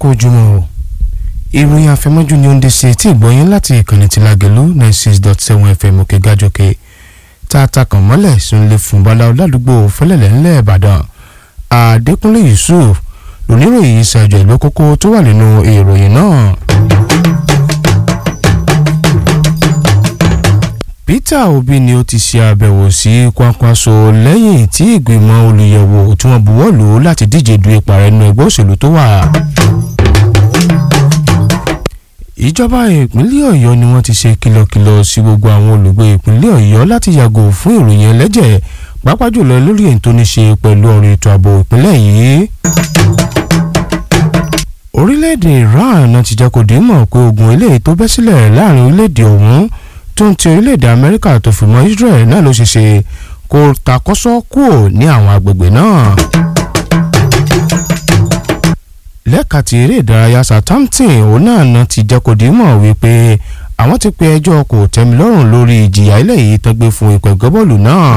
kú ojúmọ́ o ìròyìn àfẹmọ́jú ni ó ń dé sí etí ìgbọ́yìn láti ìkànnì tí Lágelú ninety six dot seven fm òkè gájọkè tá a ta kàn mọ́lẹ̀ sunlé fún baláwo ládùúgbò fẹlẹ̀lẹ̀ ńlẹ̀ Ìbàdàn Adékúnlé Yusuf lóníròyìn ìṣàjọ ìlú kókó tó wà nínú ìròyìn náà. Peter Obi ni ó ti ṣe àbẹ̀wò sí Kwankwaso lẹ́yìn tí ìgbìmọ̀ olùyẹ̀wò tí wọ́n buwọ́ lù ú láti díje du ipò ààrẹ nínú ẹgbẹ́ òṣèlú tó wà. ìjọba ìpínlẹ̀ Ọ̀yọ́ ni wọ́n ti ṣe kìlọ̀kìlọ̀ sí gbogbo àwọn olùgbé ìpínlẹ̀ Ọ̀yọ́ láti yàgò fún ìròyìn ẹlẹ́jẹ̀ pàápàá jùlọ lórí èyí tó ní ṣe pẹ̀lú ọ̀rọ̀ ètò ààbò ìpínlẹ̀ yìí. orílẹ̀-èdè Iran náà ti jẹ́ kó dé mọ̀ pé ogun eléyìí tó bẹ́ sílẹ̀ láàrin orílẹ̀-èdè ọ̀hún tó ń ti orílẹ̀-èdè Amẹ́ríkà tó fi mọ́ Israel náà ló ṣe ṣe kó takọ́sọ́ kúrò ní àwọn agbègbè náà. lẹ́ka ti eré ìdárayá Southampton òun náà náà ti jẹ́ kó dìímọ̀ wípé àwọn ti pe ẹjọ́ kò tẹ́milọ́rùn lórí ìjìyà eléyìí tó gbé fún ikọ̀ ẹgbẹ́ bọ́ọ̀lù náà.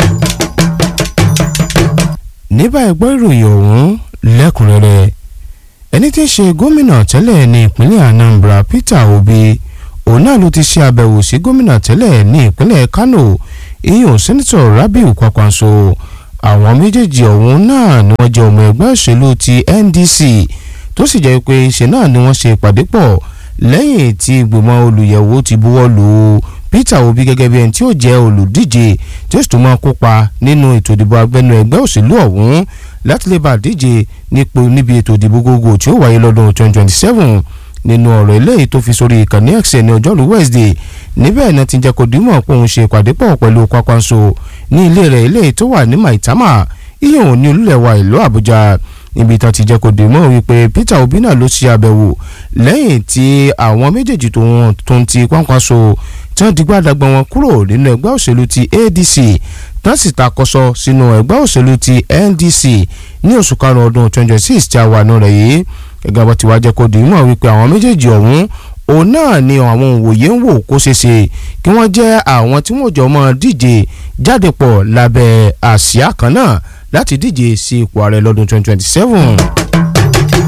ní báyìí gbọ́ ìròyìn ọ̀hún lẹ́kùnrẹ́rẹ́ ẹni tí ń ṣe gómìnà tẹ́lẹ̀ ní ìpínlẹ̀ Anambra Peter Obi òun náà ló ti ṣe àbẹ̀wò sí gómìnà tẹ́lẹ̀ ní ìpínlẹ̀ Kano ìyún sẹ́nitọ̀ Rabiu Kwakwanso àwọn méjèèjì ọ̀hún náà ni wọ́n jẹ́ ọmọ ẹgbẹ́ òṣèlú ti NDC tó sì jẹ́ pé ṣe náà ni wọ́n ṣe ìpàdé pọ̀ lẹ́yìn tí ìgbìmọ̀ olùyẹ̀wò ti buwọ́ lù Peter Obi gẹ́gẹ́ bí ẹni tí ó jẹ́ olùdíje tí ó sì tún máa kópa nínú ètò ìdìbò abẹ́nú ẹgbẹ́ òṣèlú ọ̀hún láti lè bá díje níbi ètò ìdìbò gbogbo tí ó wáyé lọ́dún 2027 nínú ọ̀rọ̀ eléyìí tó fi sórí ìkànnì X ní ọjọ́rú Wednesday níbẹ̀ náà ti jẹ́ kó dìímọ̀ pé òun ṣe ìpàdé pọ̀ pẹ̀lú Kwakwanso ní ilé rẹ̀ eléyìí tó wà ní Maitama ìyẹn ò ní olúlẹ̀wà ìlú Àbújá ibi tán ti jẹ́ kó dìímọ̀ wípé Peter Obi náà ló ṣe àbẹ̀wò lẹ́yìn tí àwọn méjèèjì tó ń ti Kwakwanso tí wọ́n digbá dagbọ́n wọn kúrò nínú ẹgbẹ́ òṣèlú ti ADC tán sì takọ́sọ sínú ẹgbẹ́ òṣèlú ti NDC ní oṣù karùn-ún ọdún 2026 tí a wà nù rẹ̀ yìí gẹ́gẹ́ bó ti wá jẹ́ kó di mọ̀ wípé àwọn méjèèjì ọ̀hún òun náà ni àwọn òwòye ń wò kó ṣe ṣe kí wọ́n jẹ́ àwọn tí wọ́n jọ mọ́ díje jáde pọ̀ lábẹ́ àsíá kan náà láti díje sí ipò ààrẹ lọ́dún 2027.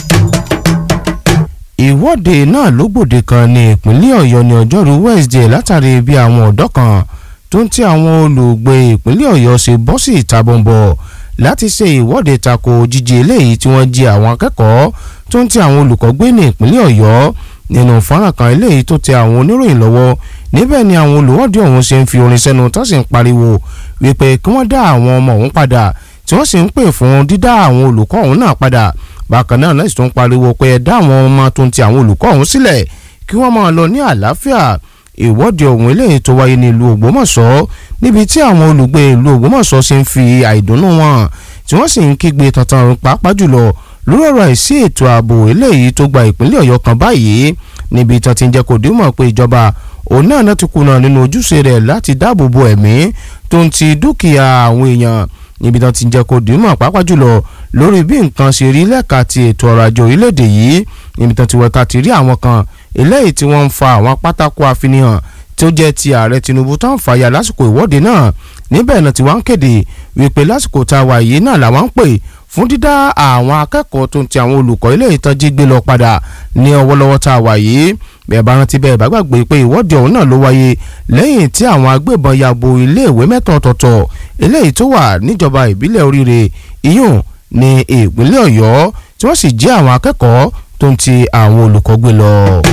ìwọ́de náà ló gbòde kan ní ìpínlẹ̀ ọ̀yọ́ ní ọjọ́rú Wednesday látàrí bí àwọn ọ̀dọ́ kan tó ń tí àwọn olùgbé ìpínlẹ̀ ọ̀yọ́ ṣe bọ́ sí ìta bọ̀m̀bọ̀ láti ṣe ìwọ́de tako jíjí eléyìí tí wọ́n jí àwọn akẹ́kọ̀ọ́ tó ń ti àwọn olùkọ́ gbé ní ìpínlẹ̀ ọ̀yọ́ nínú fọ́nrán kan eléyìí tó tẹ àwọn oníròyìn lọ́wọ́ níbẹ̀ ni àwọn olùwọ́de ọ̀hún ṣe ń fi orin sẹ́nu tó sì ń pariwo wípé kí wọ́n dá àwọn ọmọ ọ̀hún padà tí wọ́n sì ń pè fún dídá àwọn olùkọ́ ọ̀hún náà padà bákan náà náà sì tún pariwo pé ẹ dá àwọn ọmọ tó ń ti àwọn olùkọ́ ọ̀hún sílẹ̀ kí wọ́n máa lọ ní àlàáfíà ìwọ́de ọ̀hún eléyìí tó wáyé ní ìlú Ògbómọ̀ṣọ́ níbi tí àwọn olùgbé ìlú Ògbómọ̀ṣọ́ ṣe ń fi àìdùnnú wọn tí wọ́n sì ń kígbe tantan pàápàá jùlọ lórí ọ̀rọ̀ àìsí ètò ààbò eléyìí tó gba ìpínlẹ̀ Ọ̀yọ́ kan báyìí níbi tí wọ́n ti ń jẹ́ kó dìímọ̀ pé ìjọba òun náà náà ti kùnà nínú ojúṣe rẹ̀ láti dáàbò bo ẹ̀mí tó ń ti dúkìá àwọn èèyàn níbi tí wọ́n ti ń jẹ́ kó dìímọ̀ pàápàá jùlọ lórí bí nǹkan ṣe rí lẹ́ka ti ètò ọrọ̀ ajé orílẹ̀-èdè yìí níbi tí wọ́n ti wẹ̀ka ti rí àwọn kan eléyìí tí wọ́n ń fa àwọn pátákó àfihàn tó jẹ́ ti ààrẹ Tinubu tó ń fàyà lásìkò ìwọ́de náà níbẹ̀ náà tí wọ́n ń kéde wípé lásìkò tá a wà yìí náà làwọn ń pè fún dídá àwọn akẹ́kọ̀ọ́ tó ń ti àwọn olùkọ́ ilé ìtọ́jú gbé lọ padà ní ọwọ́lọ́wọ́ tá a wà yìí bẹ́ẹ̀ bá rántí bẹ́ẹ̀ bá gbàgbé pé ìwọ́de ọ̀hún náà ló wáyé lẹ́yìn tí àwọn agbébọn ya bo iléèwé mẹ́ta ọ̀tọ̀ọ̀tọ̀ eléyìí tó wà níjọba ìbílẹ̀ oríire iyùn ní ìpínlẹ̀ Ọ̀yọ́ tí wọ́n sì jí àwọn akẹ́kọ̀ọ́ tó ń ti àwọn olùkọ́ gbé lọ.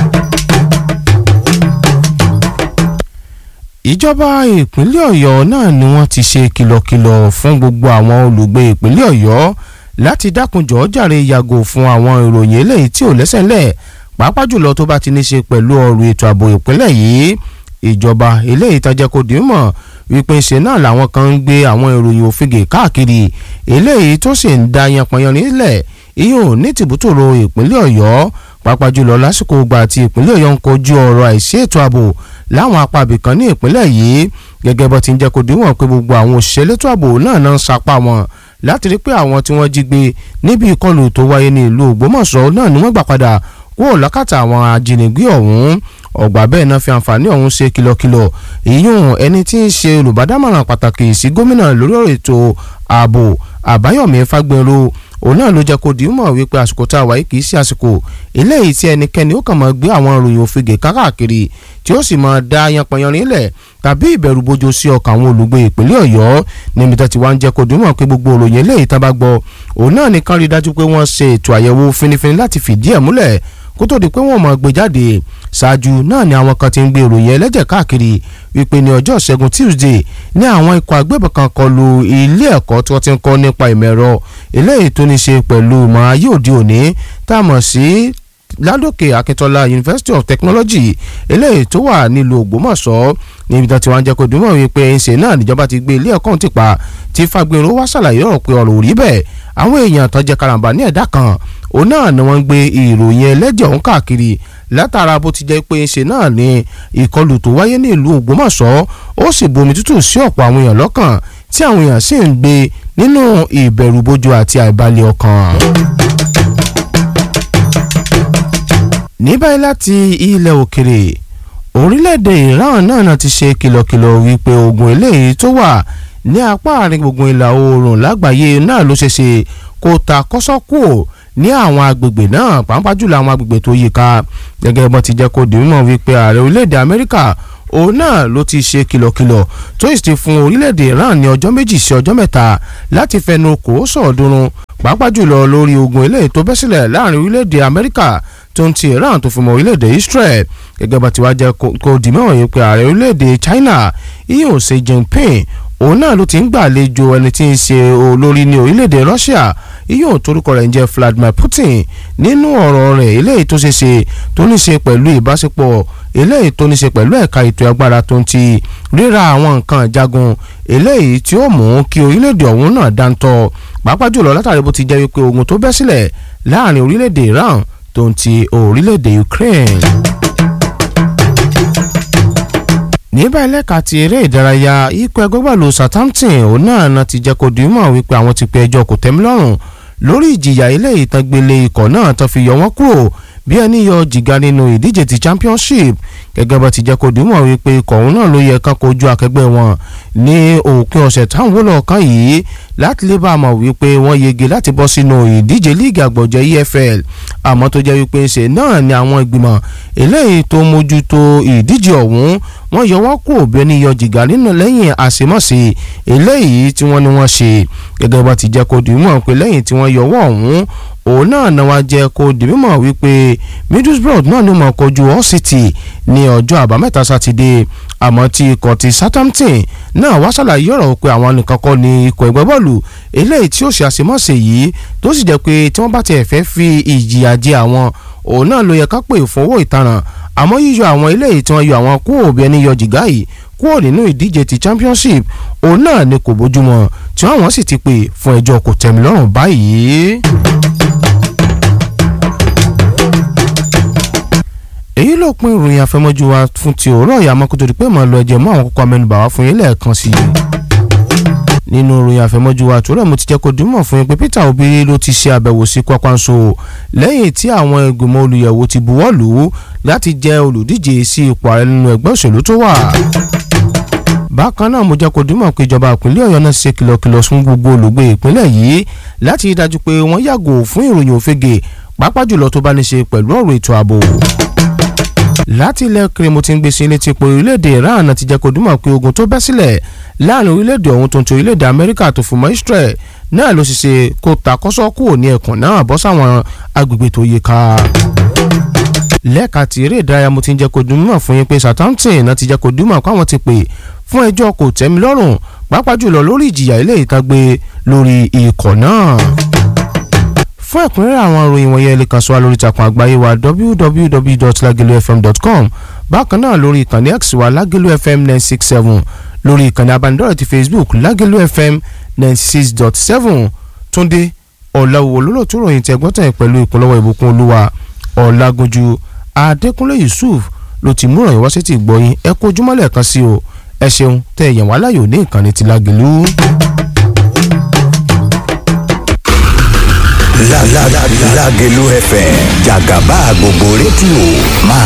ìjọba ìpínlẹ̀ ọ̀yọ́ náà ni wọ́n ti ṣe kìlọ̀kìlọ̀ fún gbogbo àwọn olùgbé ìpínlẹ̀ ọ̀yọ́ láti dákunjọ́ jàre yàgò fún àwọn ìròyìn eléyìí tí ò lẹ́sẹ̀ ńlẹ̀ pàápàá jùlọ tó bá ti ní ṣe pẹ̀lú ọ̀rọ̀ ètò ààbò ìpínlẹ̀ yìí ìjọba eléyìí tajẹ́ kó dì í mọ̀ wípé ṣe náà làwọn kan ń gbé àwọn ìròyìn òfìgè káàkiri eléyìí tó sì ń da yanpanyan nílẹ̀ iyùn ní tìbútòrò ìpínlẹ̀ ọ̀yọ́ pàápàá jùlọ lásìkò ìgbà tí ìpínlẹ̀ ọ̀yọ́ ń kojú ọ̀rọ̀ àìsí ètò ààbò láwọn apá ibìkan ní ìpínlẹ̀ yìí gẹ́gẹ́ bó ti ń jẹ́ kó díwọ̀n pé gbogbo àwọn òṣìṣẹ́ elétò ààbò náà náà ń sapá wọn láti rí pé àwọn tí wọ́n jí gbé níbi ìkọlù tó wáyé ní ìlú Ògbómọ̀ṣọ́ náà ni wọ́n gbà padà kúrò lákàtà àwọn ajínigbé ọ̀hún ọgbà bẹ́ẹ̀ náà fi àǹfààní ọ̀hún ṣe kìlọ̀kìlọ̀ ìyún ẹni tí ń ṣe olùbádámọ̀ràn pàtàkì sí gómìnà lórí ọ̀rọ̀ ètò ààbò Àbáyọ̀mí Fágbénró òun náà ló jẹ́ kó di mọ̀ wípé àsìkò tá a wáyé kì í ṣe àsìkò eléyìí tí ẹnikẹ́ni ó kàn máa gbé àwọn ìròyìn òfegè káàkiri tí ó sì máa da yanpanyanrin lẹ̀ tàbí ìbẹ̀rù bojo sí ọkàn àwọn olùgbé ìpínlẹ̀ ọ̀yọ́ níbi tó ti wá ń jẹ́ kó di mọ̀ pé gbogbo ìròyìn eléyìí tá a bá gbọ́ òun náà nìkan rí dájú pé wọ́n ṣe ètò àyẹ̀wò finifini láti fìdí ẹ̀ múlẹ̀ kó tó di pé wọ́n máa gbé jáde ṣáájú náà ni àwọn kan ti ń gbé ìròyìn ẹlẹ́jẹ̀ káàkiri wípé ní ọjọ́ ìṣẹ́gun Tuesday ní àwọn ikọ̀ agbébọn kan kọlu ilé ẹ̀kọ́ tí wọ́n ti ń kọ́ nípa ìmọ̀ ẹ̀rọ eléyìí tó ní ṣe pẹ̀lú ìmọ̀ ayé òde òní tá a mọ̀ sí ládòkè akíntọ́lá University of Technology eléyìí tó wà nílùú Ògbómọ̀ṣọ́ níbi tí wọ́n jẹ́ kó dùnmọ̀ wípé ṣe náà níjọba ti gbé ilé ẹ̀kọ́ ti pa tí Fagbinro wá ṣàlàyé ọ̀rọ̀ pé ọ̀rọ̀ ò rí bẹ́ẹ̀ àwọn èèyàn tó jẹ́ karambà ní ẹ̀dá kan òun náà ni wọ́n ń gbé ìròyìn ẹlẹ́jẹ̀ ọ̀hún káàkiri látara bó ti jẹ́ pé ṣe náà ni ìkọlù tó wáyé ní ìlú Ògbómọ̀ṣọ́ ó sì bomi tútù sí ọ̀pọ̀ àwọn èèyàn lọ́kàn tí àwọn èèyàn sì ń gbé nínú ìbẹ̀rùbojo àti àìbalẹ̀ ọkàn. ní báyìí láti ilẹ̀ òkèrè orílẹ̀-èdè Iran náà náà ti ṣe kìlọ̀kìlọ̀ wípé ogun eléyìí tó wà ní apá àárín gbùngbùn ìlà oòrùn lágbàáyé náà ló ṣe ṣe kó ta kọ́sọ́ kúò ní àwọn agbègbè náà pàápàá jùlọ àwọn agbègbè tó yí ká gẹ́gẹ́ bó ti jẹ́ kó di mímọ̀ wípé ààrẹ orílẹ̀-èdè Amẹ́ríkà òun náà ló ti ṣe kìlọ̀kìlọ̀ tó sì ti fún orílẹ̀-èdè Iran ní ọjọ́ méjì sí ọjọ́ mẹ́ta láti fẹnu kò sọ̀ọ́dúnrún pàápàá jùlọ lórí ogun eléyìí tó bẹ́ sílẹ̀ láàrin orílẹ̀-èdè Amẹ́ríkà tó ń ti Iran tó fi mọ́ orílẹ̀-èdè Israel gẹ́gẹ́ bá ti wá jẹ́ kó di mẹ́wọ̀n yìí pé ààrẹ orílẹ̀-èdè China ìyóò Xi Jinping òun náà ló ti ń gbàlejò ẹni tí ń ṣe olórí ní orílẹ̀-èdè Russia ìyóò torúkọ rẹ̀ ń jẹ́ Vladimir Putin nínú ọ̀rọ̀ rẹ̀ eléyìí tó ṣe ṣe tó ní ṣe pẹ̀lú ìbáṣepọ̀ eléyìí tó ní ṣe pẹ̀lú ẹ̀ka ètò agbára tó ń ti ríra àwọn nǹkan jagun eléyìí tí ó mú kí orílẹ̀-èdè ọ̀hún náà dáńtọ́ pàápàá jùlọ látàrí bó ti jẹ́ wípé ogun tó bẹ́ sílẹ̀ láàrin orílẹ̀-èdè Iran tó ń ti orílẹ̀-èdè Ukraine. ní báyìí lẹ́ka ti eré ìdárayá ikọ̀ ẹgbẹ́ gbàlù Southampton òun náà náà ti jẹ́ kó di mọ̀ wípé àwọn ti pe ẹjọ́ kò tẹ́mi lọ́rùn lórí ìjìyà ilé ìtàgbélé ikọ̀ náà tó fi yọ wọ́n kúrò bí ẹni yọ jìgá nínú ìdíje ti Championship gẹ́gẹ́ bá ti jẹ́ kó di mọ̀ wípé ikọ̀ òun náà ló yẹ kán kojú akẹgbẹ́ wọn ní òpin ọ̀sẹ̀ táwọn wọlé ọ̀kan yìí láti lè bá a mọ̀ wípé wọ́n yege láti bọ́ sínú ìdíje líìgì àgbọ̀jẹ̀ EFL àmọ́ tó jẹ́ wípé ṣe náà ni àwọn ìgbìmọ̀ eléyìí tó mójútó ìdíje ọ̀hún wọ́n yọ wọ́n kúrò bí ẹni yọ jìgá nínú lẹ́yìn àṣemọ́sí eléyìí tí wọ́n ní wọ́n ṣe gẹ́gẹ́ bá ti jẹ́ kó di mọ̀ pé lẹ́yìn tí wọ́n yọ wọ́n ọ̀hún òun náà náà wá jẹ́ kó di mímọ̀ wípé Middlesbrough náà ló mọ̀ kojú Hull City ní ọjọ́ àbámẹ́ta sátidé àmọ́ tí ikọ̀ ti Southampton náà wá ṣàlàyé ọ̀rọ̀ pé àwọn nìkan kọ́ ni ikọ̀ ẹgbẹ́ bọ́ọ̀lù eléyìí tí ó ṣe àṣemọ́sẹ̀ yìí tó sì jẹ́ pé tí wọ́n bá tiẹ̀ fẹ́ fi ìjìyà jẹ àwọn òun náà ló yẹ ká pè fún owó ìtanràn àmọ́ yíyọ àwọn eléyìí tí wọ́n yọ àwọn kúrò bí ẹni yọ jìgá yìí kúrò nínú ìdíje ti Championship òun náà ni kò bójúmọ́ tí wọ́n sì ti pè fún ẹjọ́ kò tẹ́milọ́rùn báyìí. èyí ló pín ìròyìn àfẹmọ́jú wa fún ti òwúrọ̀ ìyá mọ́kútó di pé màá lọ ẹjẹ̀ mọ́ àwọn kókó amẹ́nubà wá fún yín lẹ́ẹ̀kan sí i. nínú ìròyìn àfẹmọ́jú wa àtúrọ̀ mo ti jẹ́ kó dìímọ̀ fún yín pé Peter Obi ló ti ṣe àbẹ̀wò sí Kwakwanso lẹ́yìn tí àwọn ìgbìmọ̀ olùyẹ̀wò ti buwọ́ lù ú láti jẹ́ olùdíje sí ipò ààrẹ nínú ẹgbẹ́ òṣèlú tó wà. bákan náà mo jẹ́ kó dìímọ̀ pé ìjọba ìpínlẹ̀ Ọ̀yọ́ náà ṣe kìlọ̀kìlọ̀ fún gbogbo olùgbé ìpínlẹ̀ yìí láti rí dájú pé wọ́n yàgò fún ìròyìn òfegè pàápàá jùlọ tó bá ní ṣe pẹ̀lú ọ̀rọ̀ ètò ààbò láti ilẹ̀ kiri mo ti ń gbé sí létí pé orílẹ̀-èdè Iran ti jẹ́ kó dúmọ̀ pé ogun tó bẹ́ sílẹ̀ láàrin orílẹ̀-èdè ọ̀hún tó ń ti orílẹ̀-èdè Amẹ́ríkà tó fún mọ́ Israel náà ló sì ṣe kó takọ́sọ́ kúrò ní ẹkùn náà bọ́ sáwọn agbègbè tó yẹ ká. lẹ́ẹ̀ka tí eré ìdárayá mo ti ń jẹ́ kó dúmọ̀ fún yín pé Southampton náà ti jẹ́ kó dúmọ̀ pé àwọn ti pè fún ẹjọ́ kò tẹ́mi lọ́rùn pàápàá jùlọ lórí ìjìyà ilé ìtagbé lórí ikọ̀ náà fún ẹ̀kúnrẹ́rẹ́ àwọn ìròyìn wọ̀nyí ẹ lè kàn sí wa lórí ìtàkùn àgbáyé wa www.lagelufm.com bákan náà lórí ìkànnì x wa lagelu fm nine six seven lórí ìkànnì abánidọ́rẹ̀ ti facebook lagelu fm ninety six dot seven túndé ọ̀làwò olólùtú ròyìn tẹ̀gbọ́n tẹ̀ pẹ̀lú ìpínlọ́wọ́ ìbùkún olúwa ọ̀làgúnjú adékúnlé yusuf ló ti mú ìròyìn wá sí ti gbọ́yìn ẹ kó ojúmọ́lẹ̀ kan sí o ẹ ṣeun tẹ ẹ̀yàn wá láyò ní ìkànnì ti lagelu. Lágelú FM jàgàbá gbogbo rédíò máa